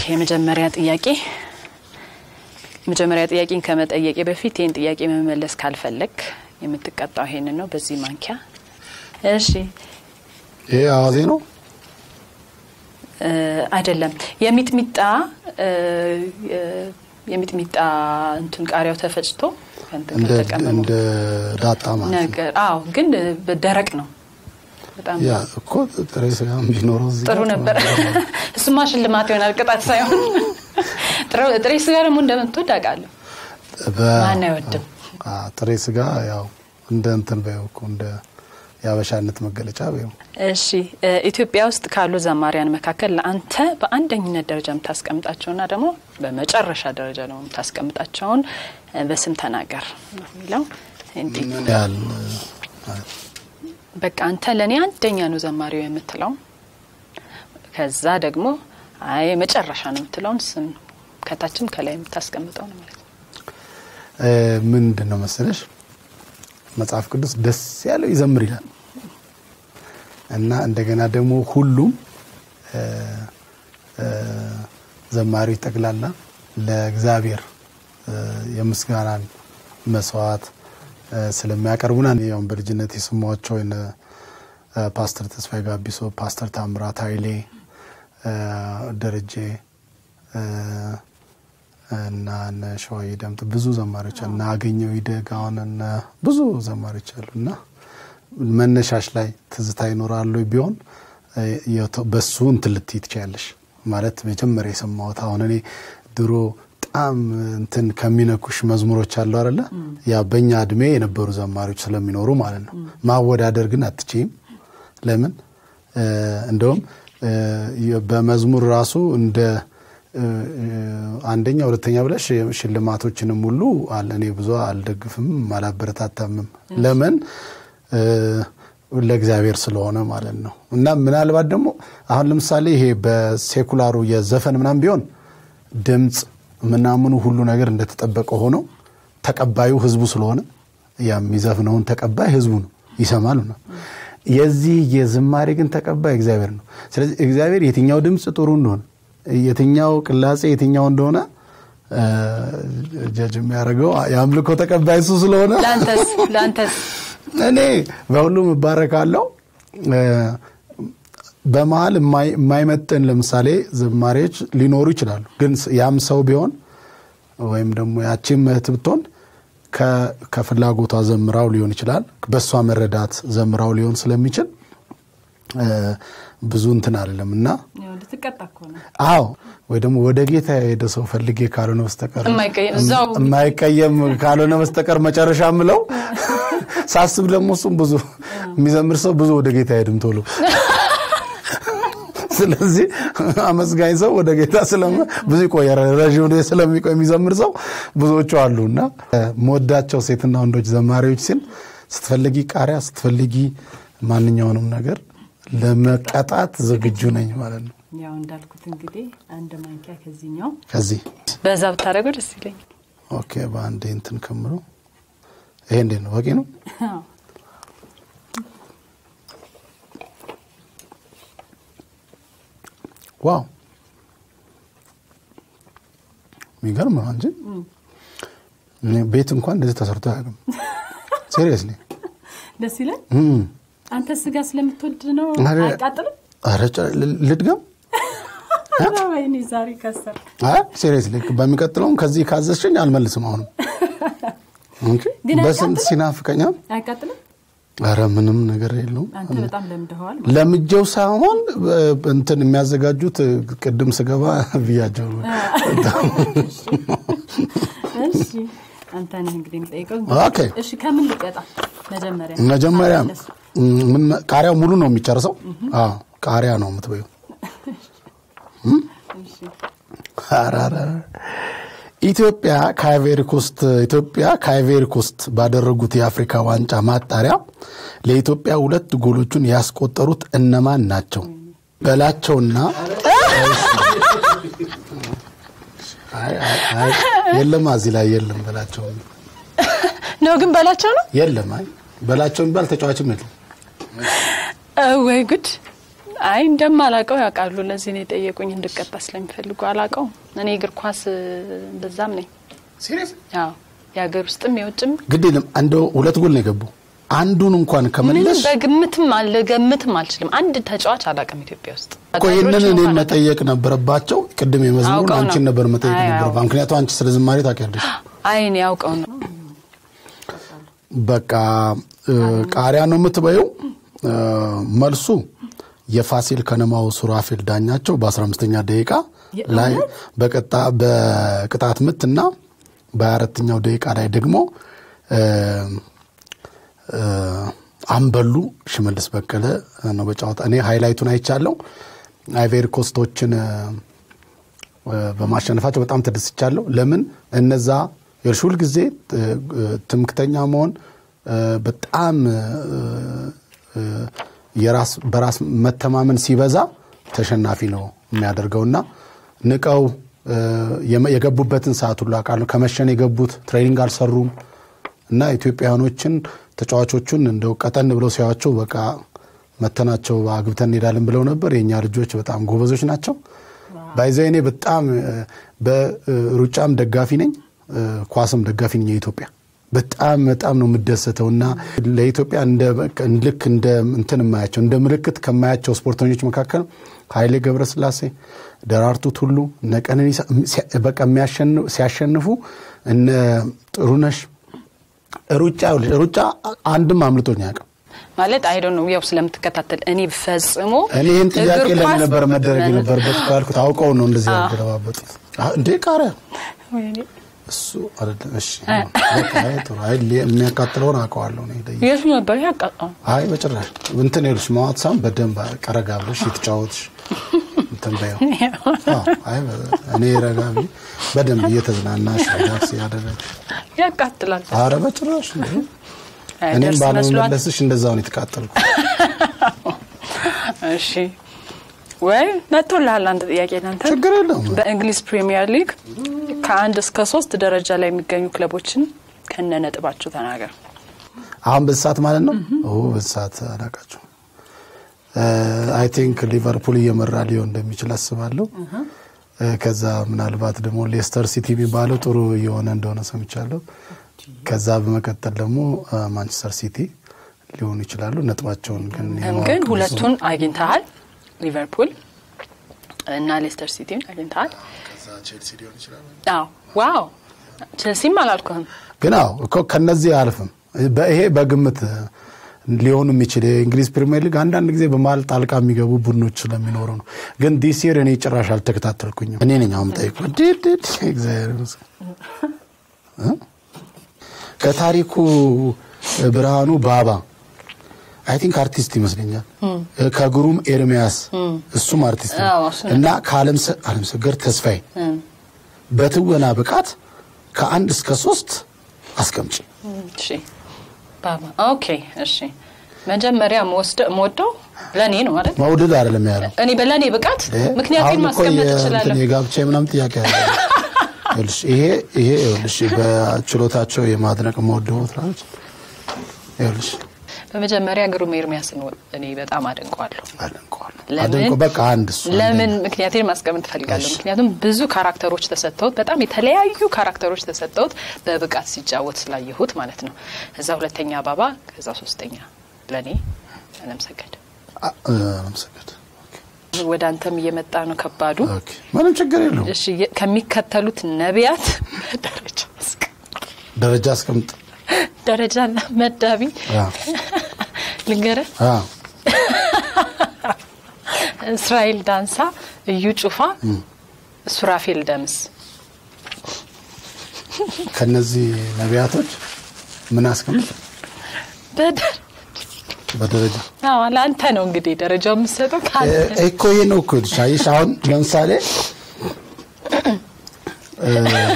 የመጀመሪያ ጥያቄ መጀመሪያ ጥያቄን ከመጠየቄ በፊት ይህን ጥያቄ መመለስ ካልፈለግ የምትቀጣው ይሄንን ነው፣ በዚህ ማንኪያ። እሺ ይሄ አዋዜ ነው። እ፣ አይደለም የሚጥሚጣ እ፣ እ፣ የሚጥሚጣ እንትን ቃሪያው ተፈጭቶ ከእንትን እንደ ከተቀመመው እንደ ዳጣ ማለት ነው። ነገር አዎ፣ ግን በደረቅ ነው በጣም ያ እኮ ጥሬ ስጋ ቢኖረው እዚህ ጥሩ ጋር ነበር። እሱማ ሽልማት ይሆናል ቅጣት ሳይሆን። ጥሩ- ጥሬ ስጋ ደግሞ እንደምትወድ አውቃለሁ። በ- ማን አይወድም? አ፣ ጥሬ ስጋ ያው እንደ እንትን በይው እኮ እንደ የአበሻነት መገለጫ በይው። እሺ እ፣ ኢትዮጵያ ውስጥ ካሉ ዘማሪያን መካከል ለአንተ በአንደኝነት ደረጃ የምታስቀምጣቸውና ደግሞ በመጨረሻ ደረጃ ደግሞ የምታስቀምጣቸውን እ፣ በስም ተናገር ነው የሚለው። እንዲህ ምን ያህል አ፣ በቃ አንተ ለእኔ አንደኛ ነው ዘማሪው የምትለው ከዛ ደግሞ አይ መጨረሻ ነው የምትለውን ስም ከታችም ከላይ የምታስቀምጠው ነው ማለት ነው። እ፣ ምንድን ነው መሰለሽ መጽሐፍ ቅዱስ ደስ ያለው ይዘምር ይላል እና እንደገና ደግሞ ሁሉም እ፣ እ፣ ዘማሪዎች ጠቅላላ ለእግዚአብሔር እ፣ የምስጋናን መስዋዕት እ፣ ስለሚያቀርቡና ያው በልጅነት የሰማኋቸው የነ እ፣ ፓስተር ተስፋዬ ጋቢሶ፣ ፓስተር ታምራት ኃይሌ፣ እ፣ ደረጀ እ፣ እና እነ ሸዋዬ ደምጥ ብዙ ዘማሪዎች አሉ። እና አገኘው ይደግ አሁን እነ ብዙ ዘማሪዎች አሉ እና መነሻሽ ላይ ትዝታ ይኖራሉ ቢሆን እ፣ የተ- በሱ እንትን ልትይ ትችያለሽ። ማለት መጀመሪያ የሰማሁት አሁን እኔ ድሮ በጣም እንትን ከሚነኩሽ መዝሙሮች አሉ አይደለ? ያ በእኛ እድሜ የነበሩ ዘማሪዎች ስለሚኖሩ ማለት ነው። ማወዳደር ግን አትችይም። ለምን እ፣ እንደውም እ፣ የ- በመዝሙር ራሱ እንደ እ፣ እ፣ አንደኛ ሁለተኛ ብለሽ ሽልማቶችንም ሁሉ አለ እኔ ብዙ አልደግፍም አላበረታታምም። ለምን እ፣ ለእግዚአብሔር ስለሆነ ማለት ነው። እና ምናልባት ደግሞ አሁን ለምሳሌ ይሄ በሴኩላሩ የዘፈን ምናምን ቢሆን ድምፅ ምናምኑ ሁሉ ነገር እንደተጠበቀ ሆኖ ተቀባዩ ህዝቡ ስለሆነ ያ የሚዘፍነውን ተቀባይ ህዝቡ ነው ይሰማል ነው። የዚህ የዝማሬ ግን ተቀባይ እግዚአብሔር ነው። ስለዚህ እግዚአብሔር የትኛው ድምፅ ጥሩ እንደሆነ የትኛው ቅላጼ የትኛው እንደሆነ እ፣ ጀጅ የሚያደርገው የአምልኮ ተቀባይ እሱ ስለሆነ ለአንተስ ለአንተስ እኔ በሁሉም እባረካለሁ። እ፣ በመሀል የማይ- የማይመጥን ለምሳሌ ዝማሬዎች ሊኖሩ ይችላሉ። ግን ስ- ያም ሰው ቢሆን ወይም ደግሞ ያቺም እህት ብትሆን ከ- ከፍላጎቷ ዘምራው ሊሆን ይችላል። በእሷ መረዳት ዘምራው ሊሆን ስለሚችል እ፣ ብዙ እንትን አይደለም እና ልትቀጣ እኮ ነው። አዎ ወይ ደግሞ ወደ ጌታ የሄደ ሰው ፈልጌ ካልሆነ በስተቀር የማይቀየም እዛው የማይቀየም ካልሆነ በስተቀር መጨረሻ ምለው ሳስብ ደግሞ እሱም ብዙ የሚዘምር ሰው ብዙ ወደ ጌታ አይሄድም ቶሎ። ስለዚህ አመስጋኝ ሰው ወደ ጌታ ስለመ ብዙ ይቆያል። ረዥም ጊዜ ስለሚቆይ የሚዘምር ሰው ብዙዎቹ አሉ እና መወዳቸው ሴትና ወንዶች ዘማሪዎች ሲል ስትፈልጊ ቃሪያ ስትፈልጊ ማንኛውንም ነገር ለመቀጣት ዝግጁ ነኝ ማለት ነው። ያው እንዳልኩት እንግዲህ አንድ ማንኪያ ከዚህኛው ከዚህ በዛ ብታደርገው ደስ ይለኛል። ኦኬ፣ በአንዴ እንትን ከምሮ ይሄ እንዴት ነው? በቂ ነው? ዋው የሚገርም ነው እንጂ እኔ ቤት እንኳን እንደዚህ ተሰርቶ አያውቅም። ሲሪየስሊ ደስ ይላል። አንተ ስጋ ስለምትወድ ነው አረ- አያቃጥልም? ኧረ ጭ- ል- ልድገም? ወይኔ ዛሬ ከሰር አይ ሲሪየስሊ በሚቀጥለውም ከዚህ ካዘዝሽኝ አልመልስም። አሁንም እንጂ ግን በስንት አያቃጥልም? ሲናፍቀኛል። አያቃጥልም? ኧረ ምንም ነገር የለውም። አንተ በጣም ለምደኸዋል። ለምጀው ሳይሆን እ፣ እንትን የሚያዘጋጁት እ፣ ቅድም ስገባ ብያቸው እሺ አንተ ነህ እንግዲህ የምጠይቀው። ኦኬ። እሺ ከምን ልቀጣ መጀመሪያ? መጀመሪያ አመለስ። ም- ምን መ- ቃሪያው ሙሉ ነው የሚጨርሰው? አዎ ቃሪያ ነው የምትበዩ። እሺ ኢትዮጵያ ከአይቬሪ ኮስት ኢትዮጵያ ከአይቬሪ ኮስት ባደረጉት የአፍሪካ ዋንጫ ማጣሪያ ለኢትዮጵያ ሁለት ጎሎቹን ያስቆጠሩት እነማን ናቸው? በላቸውና አይ፣ አይ፣ አይ፣ የለም እዚህ ላይ የለም በላቸው ነው ግን በላቸው ነው የለም። አይ በላቸው የሚባል ተጫዋችም የለም። እ፣ ወይ ጉድ! አይ እንደማላቀው ያውቃሉ። ለዚህ ነው የጠየቁኝ። እንድቀጣ ስለሚፈልጉ አላቀው። እኔ እግር ኳስ በዛም ነኝ። ሲሪየስ ያው የሀገር ውስጥም የውጭም ግድ የለም እንደው ሁለት ጎል ነው የገቡ አንዱን እንኳን ምንም ከመለስ በግምትም አልገምትም አልችልም። አንድ ተጫዋች አላውቅም ኢትዮጵያ ውስጥ እኮ ይህንን አዳጊዎች እኔን እንኳን መጠየቅ ነበረባቸው። ቅድም የመዝሙሩን አውቀው ነው። አንቺን ነበር መጠየቅ አይ፣ ነበረባ። አውቀው። ምክንያቱም አንቺ ስለ ዝማሬ ታውቂያለሽ። አይ እኔ ያውቀው ነው። በቃ እ፣ ቃሪያ ነው የምትበየው። እ፣ መልሱ የፋሲል ከነማው ሱራፌል ዳኛቸው በ15ኛ ደቂቃ ላይ በቀጣ በቅጣት ምት እና በ24ኛው ደቂቃ ላይ ደግሞ እ፣ እ፣ አምበሉ ሽመልስ በቀለ ነው በጨዋታ እኔ ሃይላይቱን አይቻለሁ። አይቬሪ ኮስቶችን እ፣ በማሸነፋቸው በጣም ተደስቻለሁ። ለምን እነዛ የእርሽ ሁል ጊዜ ትምክተኛ መሆን እ፣ በጣም እ፣ እ፣ የራስ በራስ መተማመን ሲበዛ ተሸናፊ ነው የሚያደርገውና ንቀው እ፣ የመ- የገቡበትን ሰዓት ሁሉ አውቃለሁ። ከመሸን የገቡት ትሬኒንግ አልሰሩም እና ኢትዮጵያውያኖችን ተጫዋቾቹን እንደው ቀጠን ብለው ሲያዩዋቸው በቃ መተናቸው አግብተን እንሄዳለን ብለው ነበር። የእኛ ልጆች በጣም ጎበዞች ናቸው። ባይዘ እኔ በጣም እ፣ በሩጫም ደጋፊ ነኝ፣ እ፣ ኳስም ደጋፊ ነኝ የኢትዮጵያ በጣም በጣም ነው የምደሰተው እና ለኢትዮጵያ እንደ በቃ ልክ እንደ እንትን የማያቸው እንደ ምልክት ከማያቸው ስፖርተኞች መካከል ኃይሌ ገብረስላሴ፣ ደራርቱ ቱሉ፣ እነ ቀነኒሳ ሲያ- በቃ የሚያሸንፉ ሲያሸንፉ እነ ጥሩነሽ ሩጫ ይኸውልሽ፣ ሩጫ አንድም አምልጦኝ አያውቅም። ማለት አይ ዶንት ኖ ያው ስለምትከታተል እኔ ፈጽሞ እኔ ይህን ጥያቄ እግር ለምን ኳስ- ነበር መደረግ የነበረበት ካልኩት አውቀው ነው እንደዚህ ያገለባበጡት። አህ፣ እንዴ ቃሪያ ወይኔ፣ እሱ አይደለም። እሺ በቃ አይ ጥሩ አይ ሊ- የሚያቃጥለውን አውቀዋለሁ ነው ሄደ የቱ ነበር ያቃጣው? አይ በጭራሽ እንትን ይኸውልሽ ማዋት ሳም በደንብ ቀረጋ ብለሽ የተጫወትሽ እንትን በይው። አዎ፣ አይ በ- እኔ ረጋ ብዬ በደንብ እየተዝናናሽ ሪላክስ ያደረግሽ ያቃጥላል። አረ በጭራሽ እንዴ አይ፣ እኔም ደርስ መስሏት። ባለመመለስሽ እንደዛው ነው የተቃጠልኩ። እሺ ወይ መጥቶልሃል አንድ ጥያቄ ለአንተ። ችግር የለውም። በእንግሊዝ ፕሪሚየር ሊግ ከአንድ እስከ ሶስት ደረጃ ላይ የሚገኙ ክለቦችን ከነ ነጥባቸው ተናገር። አሁን በዚህ ሰዓት ማለት ነው። ኦ በዚህ ሰዓት አላውቃቸውም። አይ ቲንክ ሊቨርፑል እየመራ ሊሆን እንደሚችል አስባለሁ። እ፣ ከዛ ምናልባት ደግሞ ሌስተር ሲቲ የሚባለው ጥሩ እየሆነ እንደሆነ ሰምቻለሁ። ከዛ በመቀጠል ደግሞ እ፣ ማንቸስተር ሲቲ ሊሆኑ ይችላሉ። ነጥባቸውን ግን የማወቅ ግን ብዙ- ሁለቱን አግኝተሃል። ሊቨርፑል እና ሌስተር ሲቲን አግኝተሃል። ከዛ ቼልሲ ሊሆን ይችላል። አዎ ዋው ቼልሲም አላልኩህም። ግን አዎ እኮ ከነዚህ አያልፍም። ይሄ በግምት ሊሆኑ የሚችል የእንግሊዝ ፕሪሚየር ሊግ አንዳንድ ጊዜ በመሀል ጣልቃ የሚገቡ ቡድኖች ስለሚኖሩ ነው። ግን ዲስ ይር እኔ ጭራሽ አልተከታተልኩኝም። እኔ ነኝ አሁን ጠይቁ ዲዲድ እግዚአብሔር ይመስገን እ? ከታሪኩ ብርሃኑ ባባ አይ ቲንክ አርቲስት ይመስለኛል። ከግሩም ኤርሚያስ እሱም አርቲስት ነው አዎ፣ እሱ ነው። እና ከአለም ሰገድ ተስፋዬ በትወና ብቃት ከአንድ እስከ ሶስት አስቀምጪ። እሺ ባባ ኦኬ። እሺ መጀመሪያ መወደው ለእኔ ነው ማለት መውደድ አይደለም ያለው እኔ በለእኔ ብቃት ምክንያቱም አሁን እኮ ማስቀመጥ የእንትን እችላለሁ። የጋብቻ ምናምን ጥያቄ አለ። ይኸውልሽ ይሄ ይሄ ይኸውልሽ በችሎታቸው የማድነቅ መወደው ትላለች። ይኸውልሽ በመጀመሪያ ግሩም ኤርሚያስን እኔ በጣም አደንቀዋለሁ። አደንቀዋለሁ ለምን? አደንቀው በቃ አንድ እሱ ለምን ምክንያቴን ማስቀመጥ እፈልጋለሁ። እሺ። ምክንያቱም ብዙ ካራክተሮች ተሰጥተውት በጣም የተለያዩ ካራክተሮች ተሰጥተውት በብቃት ሲጫወት ስላየሁት ማለት ነው። እዛ ሁለተኛ ባባ፣ ከዛ ሶስተኛ ለእኔ አለምሰገድ። አ- እ፣ አመሰግናለሁ። ወደ አንተም እየመጣ ነው ከባዱ። ኦኬ ምንም ችግር የለውም። እሺ የ- ከሚከተሉት ነቢያት ደረጃ አስቀ- ደረጃ አስቀምጥ። ደረጃ መዳቢ አ፣ ልንገርህ፣ አ፣ እስራኤል ዳንሳ፣ እዩ ጩፋ፣ ሱራፌል ደምስ። ከነዚህ ነቢያቶች ምን አስቀምጥ በደር በደረጃ አዎ ለአንተ ነው እንግዲህ ደረጃው የምሰጠው ከአንተ እ፣ እኮ ይሄ ነው እኮ ይልሽ። አየሽ አሁን ለምሳሌ እ፣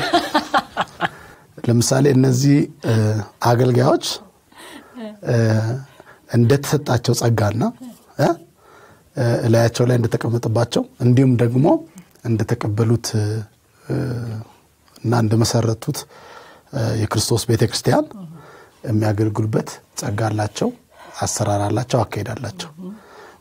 ለምሳሌ እነዚህ እ፣ አገልጋዮች እ፣ እንደተሰጣቸው ጸጋና እ፣ እ፣ እላያቸው ላይ እንደተቀመጠባቸው እንዲሁም ደግሞ እንደተቀበሉት እ፣ እና እንደመሰረቱት እ፣ የክርስቶስ ቤተ ክርስቲያን የሚያገለግሉበት ጸጋ አላቸው፣ አሰራር አላቸው፣ አካሄድ አላቸው።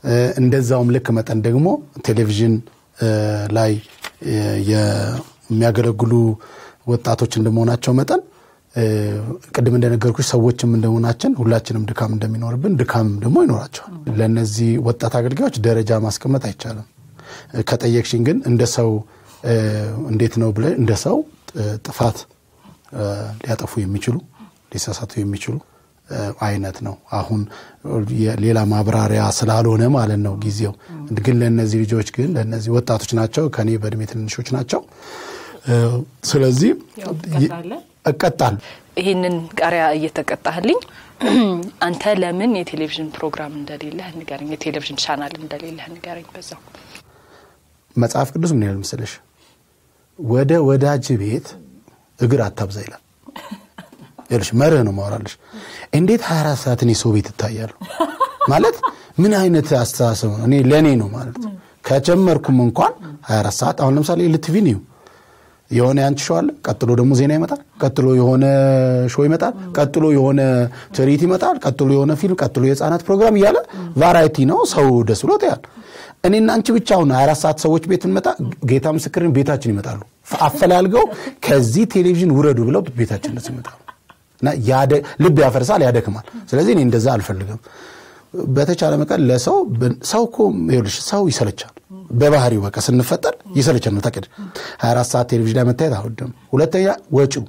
እ፣ እንደዛውም ልክ መጠን ደግሞ ቴሌቪዥን እ፣ ላይ እ፣ የሚያገለግሉ ወጣቶች እንደመሆናቸው መጠን እ፣ ቅድም እንደነገርኩሽ ሰዎችም እንደመሆናችን ሁላችንም ድካም እንደሚኖርብን ድካም ደግሞ ይኖራቸዋል። ለእነዚህ ወጣት አገልጋዮች ደረጃ ማስቀመጥ አይቻልም። እ፣ ከጠየቅሽኝ ግን እንደ ሰው እ፣ እንዴት ነው ብለ እንደ ሰው እ፣ ጥፋት እ፣ ሊያጠፉ የሚችሉ ሊሳሳቱ የሚችሉ እ፣ አይነት ነው። አሁን የ- ሌላ ማብራሪያ ስላልሆነ ማለት ነው ጊዜው። ግን ለእነዚህ ልጆች ግን ለእነዚህ ወጣቶች ናቸው፣ ከኔ በእድሜ ትንንሾች ናቸው። እ፣ ስለዚህ ያው ትቀጣለህ? እቀጣለሁ። ይህንን ቃሪያ እየተቀጣህልኝ አንተ ለምን የቴሌቪዥን ፕሮግራም እንደሌለህ ንገረኝ፣ የቴሌቪዥን ቻናል እንደሌለህ ንገረኝ። በዛው መጽሐፍ ቅዱስ ምን ይላል መሰለሽ? ወደ ወዳጅ ቤት እግር አታብዛ ይላል። ይኸውልሽ መርህ ነው ማወራለሽ። እንዴት 24 ሰዓት እኔ ሰው ቤት እታያለሁ ማለት ምን አይነት አስተሳሰብ ነው? እኔ ለእኔ ነው ማለት ነው። ከጀመርኩም እንኳን 24 ሰዓት አሁን ለምሳሌ ልትቪ ነው የሆነ ያንቺ ሾው አለ፣ ቀጥሎ ደግሞ ዜና ይመጣል፣ ቀጥሎ የሆነ ሾው ይመጣል፣ ቀጥሎ የሆነ ትርኢት ይመጣል፣ ቀጥሎ የሆነ ፊልም፣ ቀጥሎ የህፃናት ፕሮግራም እያለ ቫራይቲ ነው። ሰው ደስ ብሎት ያል እኔና አንቺ ብቻ አሁን 24 ሰዓት ሰዎች ቤት እንመጣ ጌታ ምስክርን ቤታችን ይመጣሉ። አፈላልገው ከዚህ ቴሌቪዥን ውረዱ ብለው ቤታችን ደስ ይመጣሉ። እና ያደ- ልብ ያፈርሳል፣ ያደክማል። ስለዚህ እኔ እንደዛ አልፈልግም። በተቻለ መጠን ለሰው ሰው እኮ ይኸውልሽ ሰው ይሰለቻል። በባህሪው በቃ ስንፈጠር ይሰለቻል። ነው ታውቂያለሽ። 24 ሰዓት ቴሌቪዥን ላይ መታየት አልወድም። ሁለተኛ ወጪው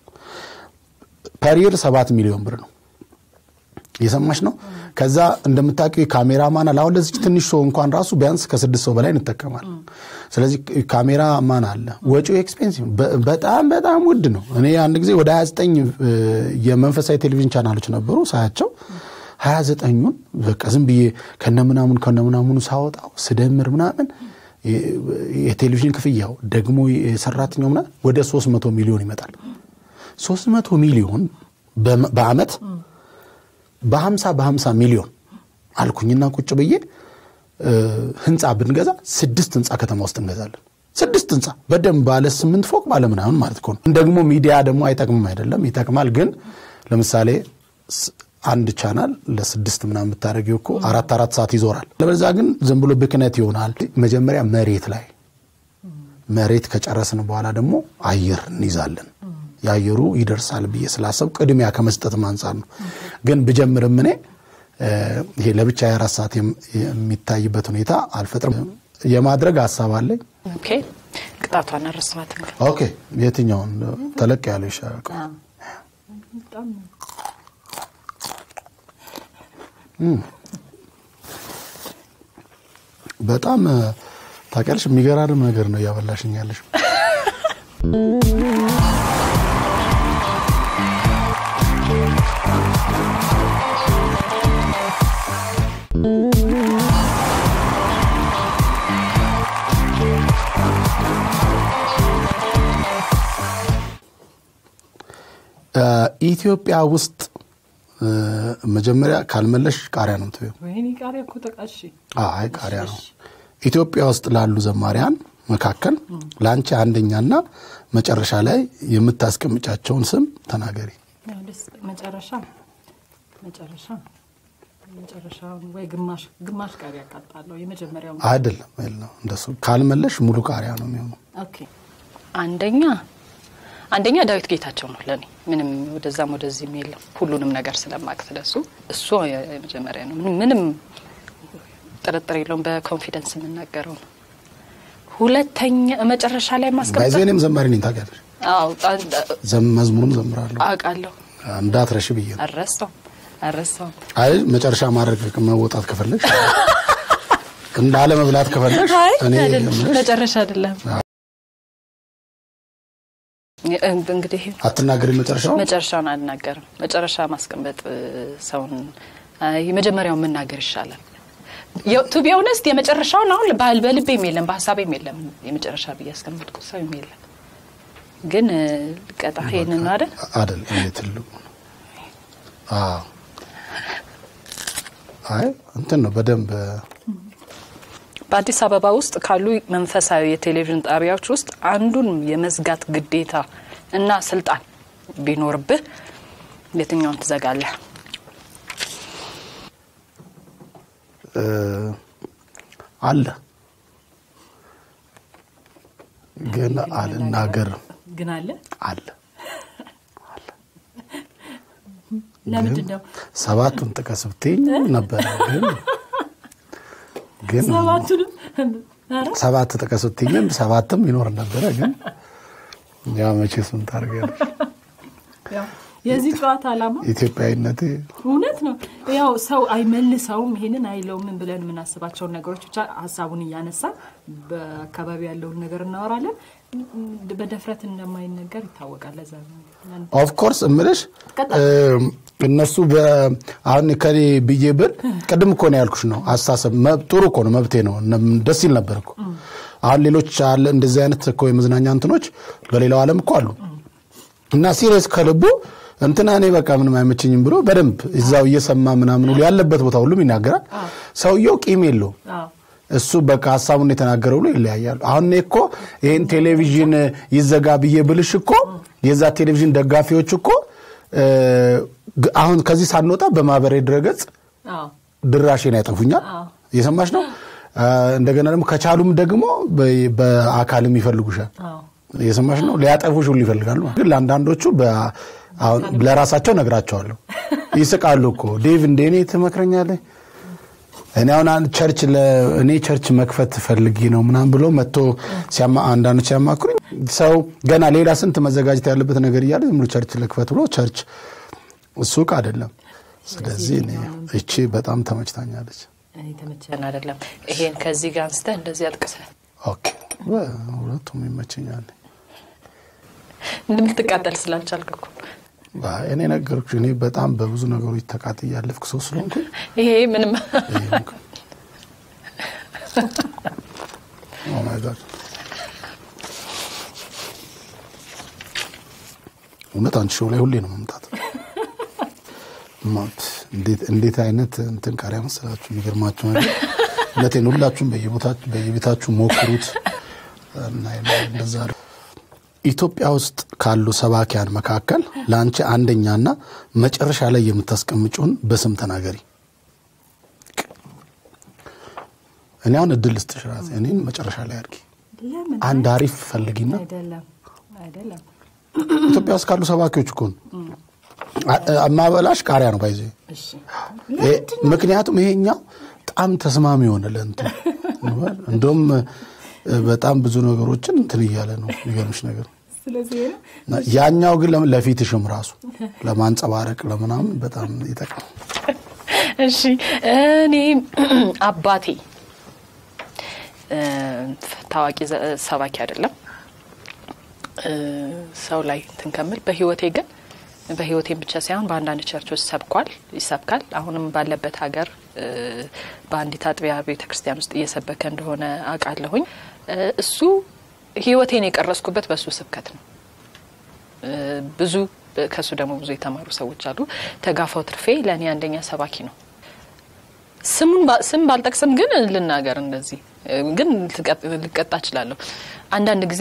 ፐሪር ሰባት ሚሊዮን ብር ነው። እየሰማሽ ነው። ከዛ እንደምታውቂው የካሜራማን አለ። አሁን ለዚች ትንሽ ሰው እንኳን ራሱ ቢያንስ ከስድስት ሰው በላይ እንጠቀማለን። ስለዚህ ካሜራማን አለ። ወጪው ኤክስፔንሲቭ በጣም በጣም ውድ ነው። እኔ አንድ ጊዜ ወደ 29 የመንፈሳዊ ቴሌቪዥን ቻናሎች ነበሩ ሳያቸው 29ኙን በቃ ዝም ብዬ ከነምናሙን ከነምናሙኑ ሳወጣው ስደምር ምናምን የቴሌቪዥን ክፍያው ደግሞ የሰራተኛው ምናምን ወደ 300 ሚሊዮን ይመጣል። 300 ሚሊዮን በአመት በ50 በ50 ሚሊዮን አልኩኝና ቁጭ ብዬ ህንፃ ብንገዛ ስድስት ህንፃ ከተማ ውስጥ እንገዛለን። ስድስት ህንፃ በደንብ ባለ ስምንት ፎቅ ባለ ምናምን ማለት እኮ ነው። ደግሞ ሚዲያ ደግሞ አይጠቅምም አይደለም፣ ይጠቅማል። ግን ለምሳሌ አንድ ቻናል ለስድስት ምናምን የምታደርጊው እኮ አራት አራት ሰዓት ይዞራል። ለበዛ ግን ዝም ብሎ ብክነት ይሆናል። መጀመሪያ መሬት ላይ መሬት ከጨረስን በኋላ ደግሞ አየር እንይዛለን። የአየሩ ይደርሳል ብዬ ስላሰብ ቅድሚያ ከመስጠት አንጻር ነው። ግን ብጀምርም እኔ ይሄ ለብቻ የአራት ሰዓት የሚታይበት ሁኔታ አልፈጥርም። የማድረግ ሀሳብ አለኝ። ኦኬ ቅጣቷን አረስማት ኦኬ የትኛውን ተለቅ ያለው ይሻላል? በጣም ታውቂያለሽ፣ የሚገራርም ነገር ነው እያበላሽኝ ያለሽ። ኢትዮጵያ ውስጥ መጀመሪያ ካልመለሽ ቃሪያ ነው ምትበይው። ወይኔ ቃሪያ እኮ ተቃሽ። አይ ቃሪያ ነው። ኢትዮጵያ ውስጥ ላሉ ዘማሪያን መካከል ለአንቺ አንደኛና መጨረሻ ላይ የምታስቀምጫቸውን ስም ተናገሪ። መጨረሻ መጨረሻ መጨረሻውን ወይ ግማሽ ግማሽ ቃሪያ አቃጣለሁ። የመጀመሪያው አይደለም ነው እንደሱ ካልመለሽ ሙሉ ቃሪያ ነው የሚሆነው። ኦኬ አንደኛ አንደኛ ዳዊት ጌታቸው ነው ለእኔ ምንም ወደዛም ወደዚህም የለም። ሁሉንም ነገር ስለማቅ ስለሱ እሱ የመጀመሪያ ነው። ምንም ጥርጥር የለውም። በኮንፊደንስ የምናገረው ነው። ሁለተኛ መጨረሻ ላይ ማስቀመጥ ባይዘ እኔም ዘማሪ ነኝ ታውቂያለሽ። መዝሙርም ዘምራለሁ አውቃለሁ። እንዳትረሽ ብዬ ነው። አረሳው አረሳው አይ መጨረሻ ማድረግ መወጣት ከፈለግሽ እንዳለ መብላት ከፈለግሽ እኔ መጨረሻ አይደለም እንግዲህ አትናገሪ። መጨረሻው መጨረሻውን አልናገርም። መጨረሻ ማስቀመጥ ሰውን የመጀመሪያውን መናገር ይሻላል። ቱ ቢ ኦነስት የመጨረሻውን አሁን በልቤም የለም በሀሳቤም የለም የመጨረሻ ብዬ ያስቀመጥኩ ሰውም የለም። ግን ቀጣ ይህንን ነው አይደል አይደል? ይሄ ትልቁ ነው። አዎ አይ እንትን ነው በደንብ በአዲስ አበባ ውስጥ ካሉ መንፈሳዊ የቴሌቪዥን ጣቢያዎች ውስጥ አንዱን የመዝጋት ግዴታ እና ስልጣን ቢኖርብህ የትኛውን ትዘጋለህ? አለ ግን አልናገርም ግን አለ አለ ለምንድን ነው ሰባቱን ጥቀስ ብትይኝ ነበረ ግን ግን ሰባቱንም ኧረ ሰባት ጥቀስ ብትይኝም ሰባትም ይኖር ነበረ ግን ያው መቼስ ምን ታደርጊያለሽ ያው የዚህ ጨዋታ ዓላማ ኢትዮጵያዊነቴ እውነት ነው። ያው ሰው አይመልሰውም ይሄንን አይለውም ብለን የምናስባቸውን ነገሮች ብቻ ሀሳቡን እያነሳ በአካባቢ ያለውን ነገር እናወራለን። በደፍረት እንደማይነገር ይታወቃል። ለዛ ነው ያን- ኦፍኮርስ እምልሽ ቀጥል። እም፣ እነሱ በ- አሁን ከኔ ብዬ ብል ቅድም እኮ ነው ያልኩሽ ነው አስተሳሰብ መብ- ጥሩ እኮ ነው መብቴ ነው እነ- ደስ ይል ነበር እኮ አሁን ሌሎች አለ እንደዚህ አይነት እኮ የመዝናኛ እንትኖች በሌላው ዓለም እኮ አሉ እና ሲሪየስ ከልቡ እንትና እኔ በቃ ምንም አይመቸኝም ብሎ በደንብ እዛው እየሰማ ምናምን ሁሉ ያለበት ቦታ ሁሉም ይናገራል ሰውየው ቂም የለውም አዎ እሱ በቃ ሀሳቡን የተናገረው ብሎ ይለያያሉ። አሁን እኔ እኮ ይህን ቴሌቪዥን ይዘጋ ብዬ ብልሽ እኮ የዛ ቴሌቪዥን ደጋፊዎች እኮ እ፣ ግ- አሁን ከዚህ ሳንወጣ በማህበራዊ ድረገጽ አዎ ድራሽን ያጠፉኛል። አዎ። እየሰማሽ ነው። አ፣ እንደገና ደግሞ ከቻሉም ደግሞ በ- በአካልም ይፈልጉሻል። አዎ እየሰማሽ ነው። ሊያጠፉሽ ሁሉ ይፈልጋሉ። ግን ለአንዳንዶቹ በ- አሁን ለራሳቸው ነግራቸዋለሁ። ይስቃሉ እኮ ዴቭ እንደ እኔ ትመክረኛለህ እኔ አሁን አንድ ቸርች ለ- እኔ ቸርች መክፈት ፈልጌ ነው ምናምን ብሎ መጥቶ ሲያማ አንዳንዶች ሲያማክሩኝ ሰው ገና ሌላ ስንት መዘጋጀት ያለበት ነገር እያለ ዝም ብሎ ቸርች ልክፈት ብሎ ቸርች ሱቅ አይደለም። ስለዚህ እኔ እቺ በጣም ተመችታኛለች። እኔ ተመቸን አይደለም ይሄን ከዚህ ጋር አንስተህ እንደዚህ አጥቅሰህ ኦኬ ሁለቱም ይመቸኛል። እንደምትቃጠል ስላልቻልክ እኮ አይ፣ እኔ ነገርኩሽ። እኔ በጣም በብዙ ነገሮች ተቃጥዬ ያለፍኩ ሰው ስለሆንኩ ይሄ ምንም ኦ ማይ ጋድ እውነት አንቺ ሾው ላይ ሁሌ ነው መምጣት። ማት እንዴት እንዴት አይነት እንትን ቃሪያ መሰላችሁ የሚገርማችሁ ነገር እውነቴን ሁላችሁም በየቦታችሁ በየቤታችሁ ሞክሩት እና እንደዛ ነው። ኢትዮጵያ ውስጥ ካሉ ሰባኪያን መካከል ለአንቺ አንደኛና መጨረሻ ላይ የምታስቀምጪውን በስም ተናገሪ። እኔ አሁን እድል ልስጥሽ እራሴ እኔን መጨረሻ ላይ አድርጊ። ለምን አንድ አሪፍ ፈልጊና አይደለም አይደለም ኢትዮጵያ ውስጥ ካሉ ሰባኪዎች እኮ ነው አ- ማበላሽ ቃሪያ ነው ባይዘ እሺ ምክንያቱም ይሄኛው በጣም ተስማሚ የሆነ ለእንትን እንደውም እ፣ በጣም ብዙ ነገሮችን እንትን እያለ ነው የሚገርምሽ ነገር ስለዚህ ነው እና ያኛው ግን ለም- ለፊትሽም ራሱ ለማንጸባረቅ ለምናምን በጣም ይጠቅማል። እሺ እኔ አባቴ እ፣ ታዋቂ ዘ- ሰባኪ አይደለም እ፣ ሰው ላይ እንትን ከምል በህይወቴ ግን በህይወቴም ብቻ ሳይሆን በአንዳንድ ቸርቾች ሰብኳል ይሰብካል። አሁንም ባለበት ሀገር እ፣ በአንዲት አጥቢያ ቤተ ክርስቲያን ውስጥ እየሰበከ እንደሆነ አውቃለሁኝ። እ፣ እሱ ህይወቴን የቀረስኩበት በእሱ ስብከት ነው። እ፣ ብዙ ከእሱ ደግሞ ብዙ የተማሩ ሰዎች አሉ። ተጋፋው ትርፌ ለእኔ አንደኛ ሰባኪ ነው። ስሙን ባ- ስም ባልጠቅስም ግን ልናገር እንደዚህ እ፣ ግን ልቀጥ- ልቀጣ እችላለሁ። አንዳንድ ጊዜ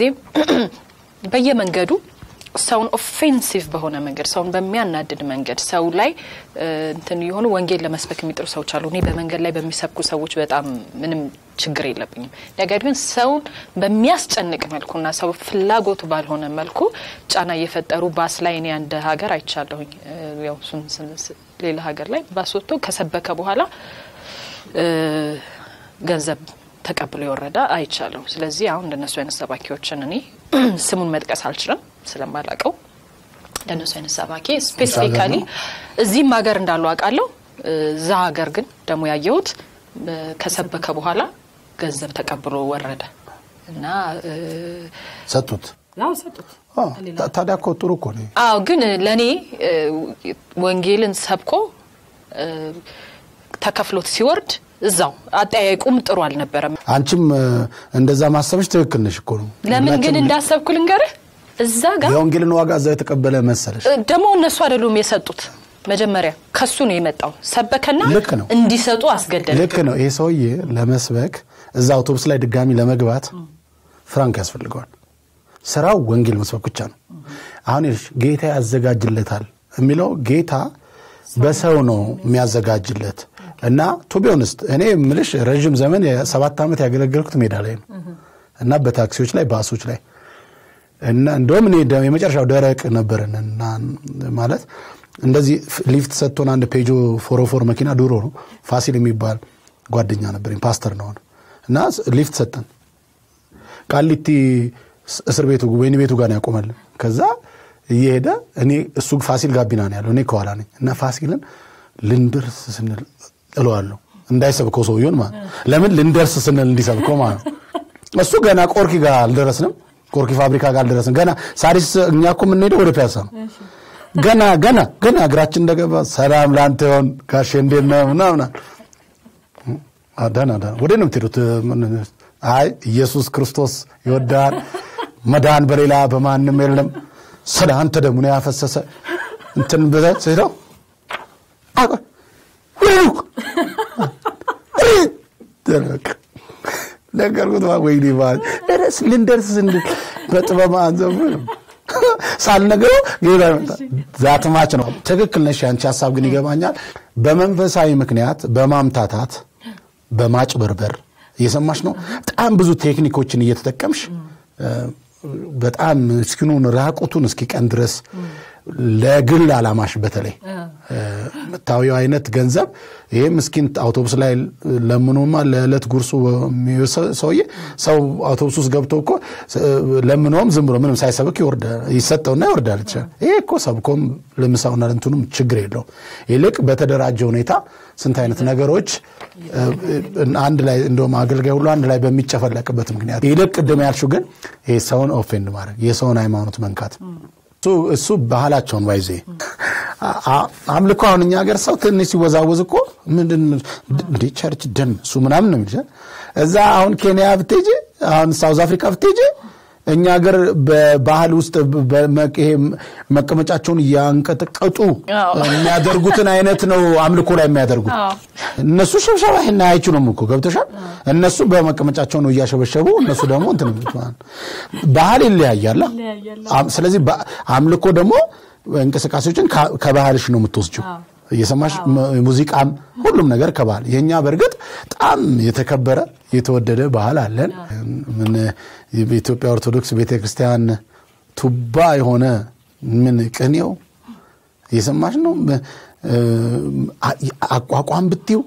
በየመንገዱ ሰውን ኦፌንሲቭ በሆነ መንገድ ሰውን በሚያናድድ መንገድ ሰው ላይ እ፣ እንትን የሆኑ ወንጌል ለመስበክ የሚጥሩ ሰዎች አሉ። እኔ በመንገድ ላይ በሚሰብኩ ሰዎች በጣም ምንም ችግር የለብኝም። ነገር ግን ሰውን በሚያስጨንቅ መልኩና ሰው ፍላጎቱ ባልሆነ መልኩ ጫና እየፈጠሩ ባስ ላይ እኔ አንድ ሀገር አይቻለሁኝ። እ፣ ያው እሱን ስን- ስ- ሌላ ሀገር ላይ ባስ ወጥቶ ከሰበከ በኋላ እ፣ ገንዘብ ተቀብሎ የወረደ አይቻለሁ። ስለዚህ አሁን እንደነሱ አይነት ሰባኪዎችን እኔ ስሙን መጥቀስ አልችልም ስለማላቀው እንደነሱ አይነት ሰባኪ ስፔሲፊካሊ ነው? እዚህም ሀገር እንዳሉ አውቃለሁ። እዛ ሀገር ግን ደግሞ ያየሁት እ፣ ከሰበከ በኋላ ገንዘብ ተቀብሎ ወረደ እና እ፣ ሰጡት። ያው ሰጡት። አዎ፣ ታ- ታዲያ እኮ ጥሩ እኮ ነው። አዎ ግን ለእኔ እ፣ ወንጌልን ሰብኮ እ፣ ተከፍሎት ሲወርድ እዛው አጠያየቁም ጥሩ አልነበረም። አንቺም እ፣ እንደዛ ማሰብሽ ትክክል ነሽ እኮ ነው። ለምን ግን ሁላችንም እንዳሰብኩ ልንገርህ። እዛ ጋር የወንጌልን ዋጋ እዛ የተቀበለ መሰለሽ። እ፣ ደግሞ እነሱ አይደሉም የሰጡት። መጀመሪያ ከሱ ነው የመጣው። ሰበከና ልክ ነው። እንዲሰጡ አስገደደ። ልክ ነው። ይሄ ሰውዬ ለመስበክ እዛ አውቶቡስ ላይ ድጋሚ ለመግባት ፍራንክ ያስፈልገዋል። ስራው ወንጌል መስበክ ብቻ ነው። አሁን ይኸውልሽ ጌታ ያዘጋጅለታል የሚለው ጌታ በሰው ነው የሚያዘጋጅለት። እና ቱቢዮንስት እኔ ምልሽ ረዥም ዘመን የሰባት ዓመት ያገለገልኩት ሜዳ ላይ ነው እና በታክሲዎች ላይ ባሶች ላይ እና እንደውም እኔ ደ- የመጨረሻው ደረቅ ነበርን እና ማለት እንደዚህ ፍ- ሊፍት ሰጥቶን አንድ ፔጆ ፎሮፎር መኪና ድሮ ነው ፋሲል የሚባል ጓደኛ ነበረኝ ፓስተር ነው እና ስ- ሊፍት ሰጠን ቃሊቲ ስ- እስር ቤቱ ወይን ቤቱ ጋር ነው ያቆመልን ከዛ እየሄደ እኔ እሱ ፋሲል ጋቢና ነው ያለው እኔ ከኋላ ነኝ እና ፋሲልን ልንደርስ ስንል እለዋለሁ እንዳይሰብከው ሰውየውን ማለት ነው። ለምን ልንደርስ ስንል እንዲሰብከው ማለት ነው እሱ ገና ቆርኪ ጋር አልደረስንም ቆርኪ ፋብሪካ ጋር አልደረስንም ገና ሳሪስ እኛ እኮ የምንሄደው ወደ ፒያሳ ነው ገና ገና ገና እግራችን እንደገባ ሰላም ለአንተ ይሆን ጋሼ እንዴት ነህ ምናምን አ፣ ደህና ደህና ወደ ነው የምትሄዱት ምን- አይ ኢየሱስ ክርስቶስ ይወዳል መዳን በሌላ በማንም የለም ስለ አንተ ደግሞ ነው ያፈሰሰ እንትን ብለህ ስትለው አቆ ወይ ደረቅ ነገርኩት ማ ወይኔ ማለት ደረስ ልንደርስ ስንል በጥበብ አንዘብ ሳልነግረው ሌላ ይመጣል። ዛትማች ነው። ትክክል ነሽ። ያንቺ ሀሳብ ግን ይገባኛል። በመንፈሳዊ ምክንያት በማምታታት በማጭበርበር እየሰማሽ ነው። በጣም ብዙ ቴክኒኮችን እየተጠቀምሽ እ፣ በጣም ምስኪኑን ራቁቱን እስኪቀን ድረስ ለግል አላማሽ በተለይ እ፣ የምታዊው አይነት ገንዘብ ይሄ ምስኪን አውቶቡስ ላይ ለምኖማ ለዕለት ጉርሱ የሚወስድ ሰውዬ ሰው አውቶቡስ ውስጥ ገብቶ እኮ እ፣ ለምኖም ዝም ብሎ ምንም ሳይሰብክ ይወርዳል ይሰጠውና ይወርዳል ይችላል። ይሄ እኮ ሰብኮም ለምሳውና ለእንትኑም ችግር የለውም። ይልቅ በተደራጀ ሁኔታ ስንት አይነት ነገሮች እ፣ አንድ ላይ እንደውም አገልጋይ ሁሉ አንድ ላይ በሚጨፈለቅበት ምክንያት ይልቅ ቅድም ያልሽው ግን ይሄ ሰውን ኦፌንድ ማድረግ የሰውን ሃይማኖት መንካት እሱ እሱ ባህላቸውን ባይዜ አምልኮ አሁን እኛ ሀገር ሰው ትንሽ ሲወዛወዝ እኮ ምንድን እንደ ቸርች ደን እሱ ምናምን ነው የሚልሽ እዛ አሁን ኬንያ ብትሄጂ አሁን ሳውዝ አፍሪካ ብትሄጂ እኛ ሀገር በባህል ውስጥ በመ- ይሄ መቀመጫቸውን እያንቀጠቀጡ አዎ። የሚያደርጉትን አይነት ነው አምልኮ ላይ የሚያደርጉት አዎ። እነሱ ሽብሸባ ይሄን አይችሉም እኮ ገብቶሻል። እነሱ በመቀመጫቸው ነው እያሸበሸቡ፣ እነሱ ደግሞ እንትን የሚሉት ማለት ነው። ባህል ይለያያል። አም- ስለዚህ በ- አምልኮ ደግሞ እንቅስቃሴዎችን ከ- ከባህልሽ ነው የምትወስጂው። እየሰማሽ ሙ- ሙዚቃም ሁሉም ነገር ከባህል የእኛ በእርግጥ በጣም የተከበረ የተወደደ ባህል አለን። ምን የኢትዮጵያ ኦርቶዶክስ ቤተክርስቲያን ቱባ የሆነ ምን ቅኔው እየሰማሽ ነው። እ፣ አ- አቋቋም ብትዩ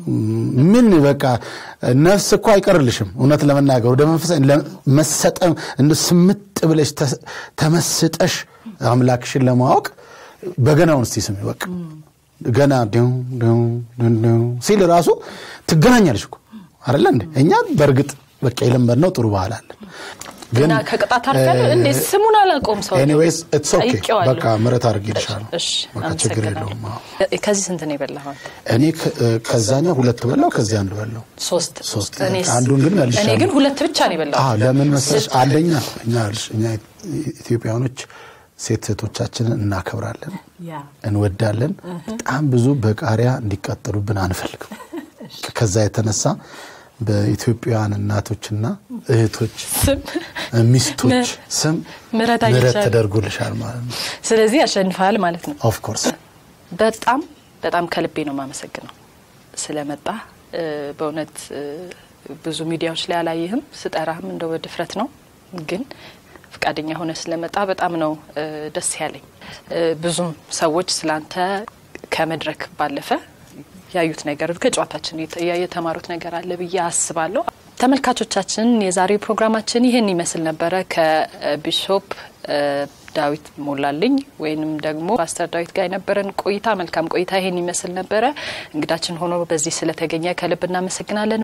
ምን በቃ ነፍስ እኮ አይቀርልሽም። እውነት ለመናገር ወደ መንፈሳዊ ለ- መሰጠም እንደ ስምጥ ብለሽ ተ- ተመስጠሽ አምላክሽን ለማወቅ በገናውን እስቲ ስሚ። በቃ ገና ዲው ዲው ዲው ዲው ሲል ራሱ ትገናኛለሽ እኮ አይደለ እንዴ? እኛ በእርግጥ በቃ የለመድነው ጥሩ ባህል አለን ግን እና ከቅጣት አልፈን እንዴ ስሙን አላውቀውም ሰው ኤኒዌይስ ኢትስ ኦኬ ጠይቄዋለሁ። በቃ ምሕረት አድርጌልሻለሁ። እሺ በቃ ችግር አመሰግናለሁ። የለውም። አዎ። ከዚህ ስንት ነው የበላኸው? እኔ ከ- ከዛኛው ሁለት በላው ከዚህ አንድ በላው። ሶስት ሶስት። እኔስ- አንዱን ግን እኔ መልሻለሁ። ግን ሁለት ብቻ ነው የበላሁት። አዎ ለምን መሰለሽ? አንደኛ እኛ ልሽ እኛ ኢትዮጵያኖች ሴት ሴቶቻችንን እናከብራለን፣ እንወዳለን። በጣም ብዙ በቃሪያ እንዲቃጠሉብን አንፈልግም። ከዛ የተነሳ በኢትዮጵያውያን እናቶችና እህቶች ስም ሚስቶች ስም ምሕረት ምሕረት አግኝቻለሁ። ተደርጎልሻል ማለት ነው። ስለዚህ ያሸንፋል ማለት ነው። ኦፍ ኮርስ በጣም በጣም ከልቤ ነው የማመሰግነው ስለመጣ። እ፣ በእውነት እ፣ ብዙ ሚዲያዎች ላይ አላየህም፣ ስጠራህም እንደው በድፍረት ነው፣ ግን ፈቃደኛ ሆነ ስለመጣ በጣም ነው እ፣ ደስ ያለኝ። እ፣ ብዙም ሰዎች ስላንተ ከመድረክ ባለፈ ያዩት ነገር ከጨዋታችን የተ- የተማሩት ነገር አለ ብዬ አስባለሁ። ተመልካቾቻችን የዛሬው ፕሮግራማችን ይህን ይመስል ነበረ። ከቢሾፕ እ፣ ዳዊት ሞላልኝ ወይንም ደግሞ ፓስተር ዳዊት ጋር የነበረን ቆይታ መልካም ቆይታ ይህን ይመስል ነበረ። እንግዳችን ሆኖ በዚህ ስለተገኘ ከልብ እናመሰግናለን።